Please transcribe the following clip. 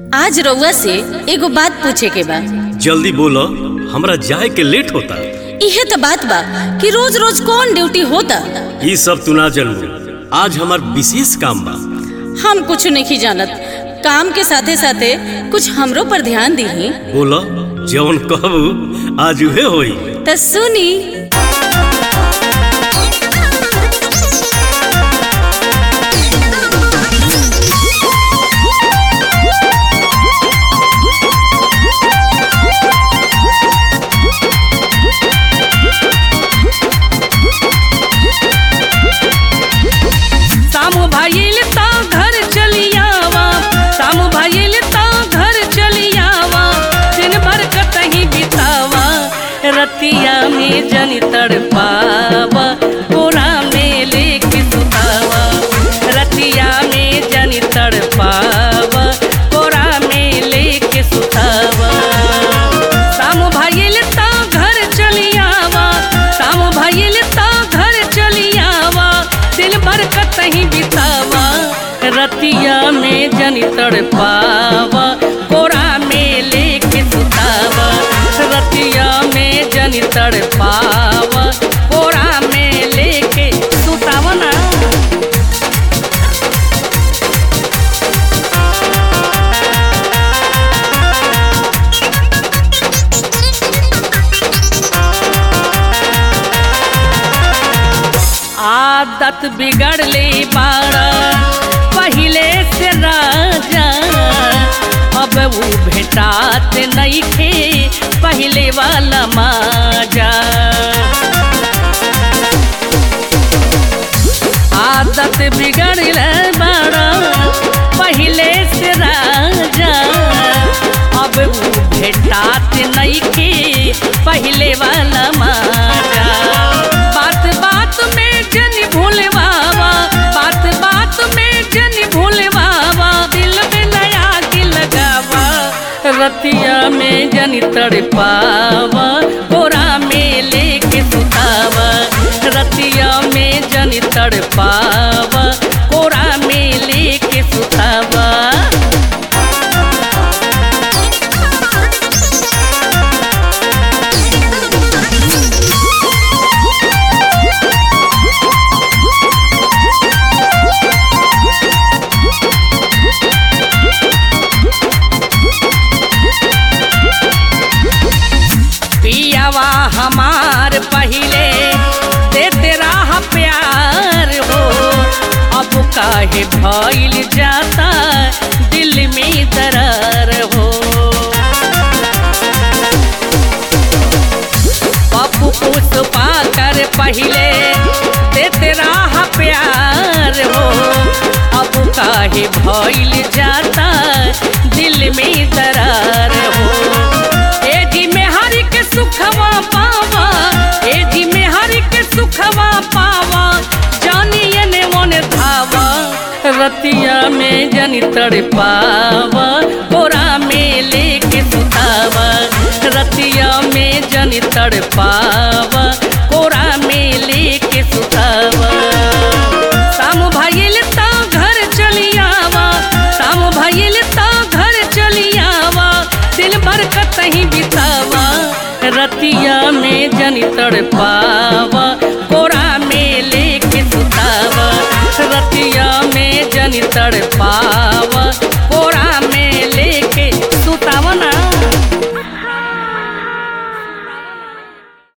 आज रउआ से एगो बात पूछे के बा जल्दी बोलो हमरा जाए के लेट होता इहे तो बात बा कि रोज रोज कौन ड्यूटी होता ये सब तू ना जानबू आज हमार विशेष काम बा हम कुछ नहीं जानत काम के साथे साथे कुछ हमरो पर ध्यान दीही बोलो जवन कहबू आज उहे होई त सुनी सामू भाईल ता घर चलियावा सामू भाईल ता घर चलियावा दिन भर कतही बितावा रतिया में जनी तड़पावा कोरा में लेके सुतावा रतिया में जनी तड़पावा कोरा में लेके सुतावा सामू भाईल ता घर चलियावा सामू भाईल ता घर चलियावा दिल भर कतही बितावा रतिया में जनी तड़पावा कोरा में लेके सुतावा रतिया में जनी तड़पावा कोरा में लेके सुतावा ना आदत बिगड़ ले बाड़ा पहिले से राजा अब वो भेटात नहीं खे पहिले वाला माजा आदत बिगड़ ले बाड़ा पहिले से राजा अब वो भेटात नहीं खे पहिले वाला माजा बात बात में जन भूल बाबा बात बात में जन भूल बाबा दिल में नया की लगावा रतिया में जन तड़पावा कोरा में लेके सुतावा रतिया में जन तड़पावा कोरा में लेके सुतावा पियावा हमार पहिले देते रहा प्यार हो अब काहे भइल जाता दिल में दरार हो पप्पू पुष्पा कर पहिले देते रहा प्यार हो अब काहे भइल जाता दिल में दरार हो ए जी में हरि के सुखवा पावा ए जी में हरि के सुखवा पावा जानिए ने मन धावा रतिया में जनी तड़पावा कोरा में लेके सुतावा रतिया में जनी तड़पावा कोरा में लेके सुतावा शाम भइल ता घर चलियावा शाम भइल ता घर चलियावा दिल भर कतही बितावा रतिया में जनी तड़पावा कोरा में लेके सुतावा रतिया में जनी तड़पावा